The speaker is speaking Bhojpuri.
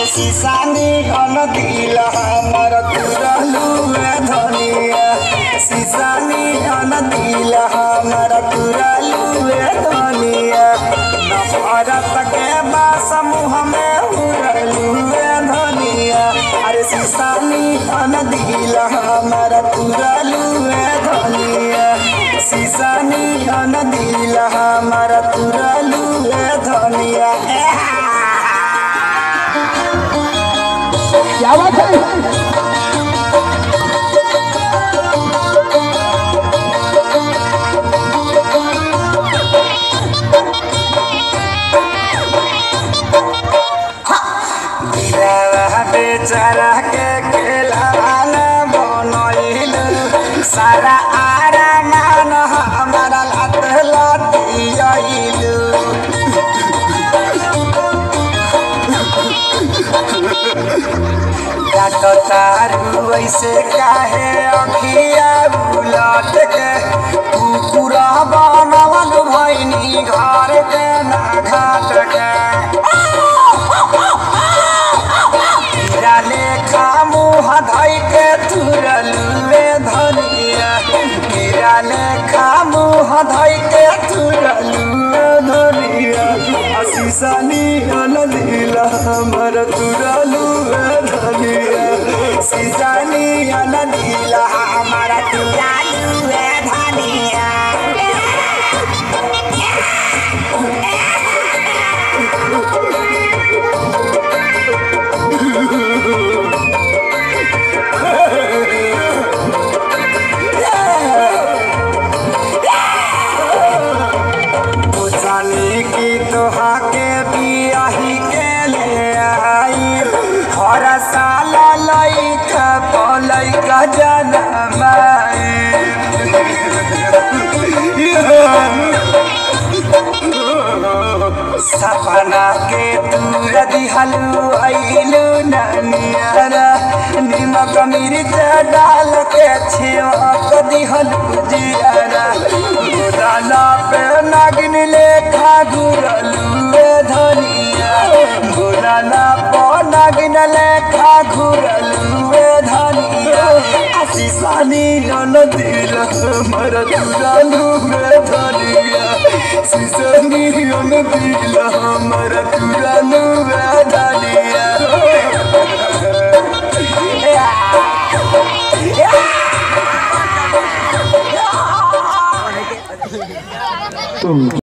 सीसानी अन दिल हमर तुरलू धनिया सीसानी अन दिल हमर तुरलू धनिया नफरत के बा समूह में उड़लू धनिया अरे सीसानी अन दिल हमर तुरलू धनिया सीसानी अन दिल हमर तुरलू धनिया क्या बात है दिलवा बेचारा के खेलाना बनैलू सारा आरामान हमारा लात लातियलू काटो तारू ऐसे काहे अखिया बुलट के कुकुरा बनवल भैनी घर के ना घाट के हीरा लेखा मुँह धइ के तुरलुए धनिया हीरा लेखा मुँह धइ के तुरलुए धनिया असीसानी अनदिल हमर तुरलुए धनिया सीसानी अनदिल हमर तुरलुए धनिया जानी की तोहा के बियाही के ले आई हर साल लइका पलैका सपना के दूर दिहलू अइलू ननियारा निमक मिर्च डाल के छिड़क दिहलू जियारा गोदाना पे नागिन लेखा घुरलू ए धनिया गोदाना पे नागिन लेखा घुरलू ए धनिया सीसानी न दिल हमर तुरलू ए धनिया सीसानी न दिल हमर तुरलू ए धनिया तुम